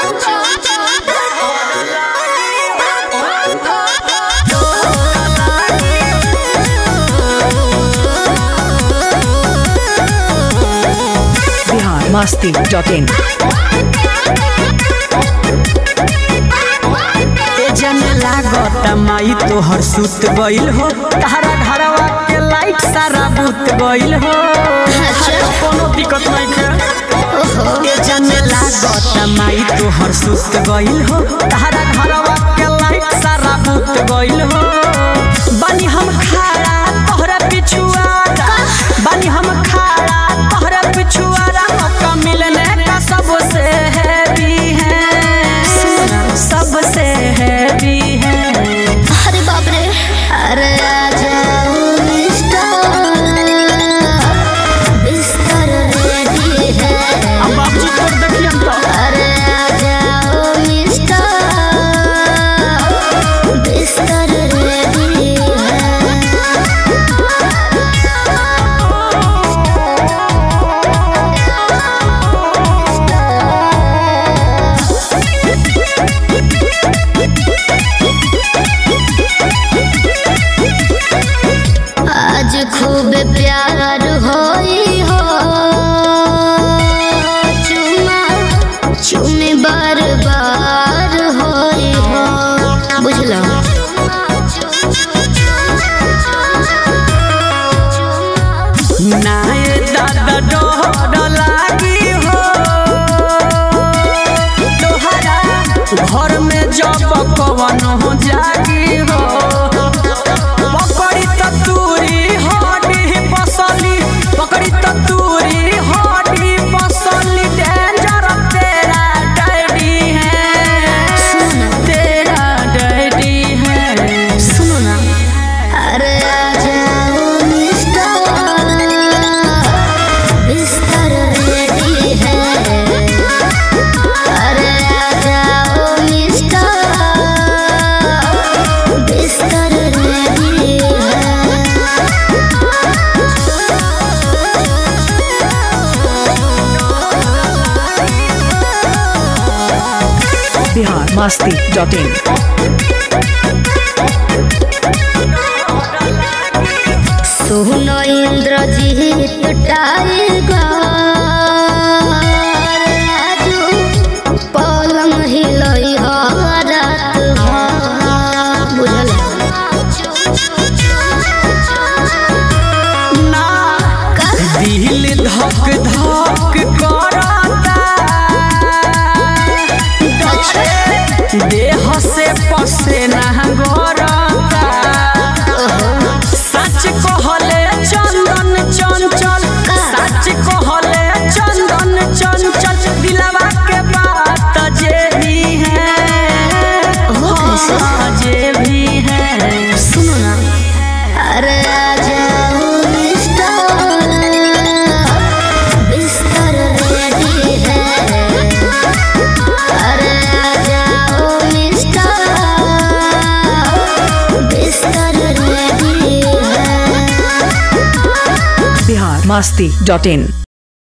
Bihar Masti dot इन ए जने लागत माई तोहर सुत गइल हो तारा घरवा के लाइट सारा बुत गइल हो कोनो दिक्कत नहीं के ए जने लागत माई तोहर सुत गइल हो तारा घरवा के लाइट सारा बुत गइल हो बनी हम खाड़ा तोहरा पिछुआरा बनी हम खाड़ा तोहरा पिछुआरा मौका मिलने का सबसे हैवी है सबसे हैवी है अरे बाप रे अरे आ जाओ मिस्टर बिस्तर रेडी है अब बाबूजी तोड़ देखिए हम तो अरे आ जाओ मिस्टर बिस्तर रेडी आज खूब प्यार होई हो चुमा चुमे बार बार होई हो बुझलो नाए दादा डोर लागी हो तोहरा घर में जब कवन हो जागी हो पकड़ी त तूरी हड्डी पसली पकड़ी त तूरी हड्डी पसली डेंजर तेरा डैडी है तेरा डैडी है सुनो ना अरे आ जाओ मिस्टर बिस्तर रेडी है अरे आ जाओ मिस्टर बिस्तर ready Bihar Masti dot in सुनो इंद्रजीत टाइगर राजू पलंग हिलई हो रात भर बुझल ना दिल धक धक करता देह से पसेना गरता सच कहले चंदन चंचल सच कहले चंदन चंचल दिलवा के बात जे भी है हाँ, जे भी है सुनो ना अरे आ जाओ मिस्टर बिस्तर रेडी है अरे आ जाओ मिस्टर बिस्तर रेडी है बिहार मस्ती डॉट इन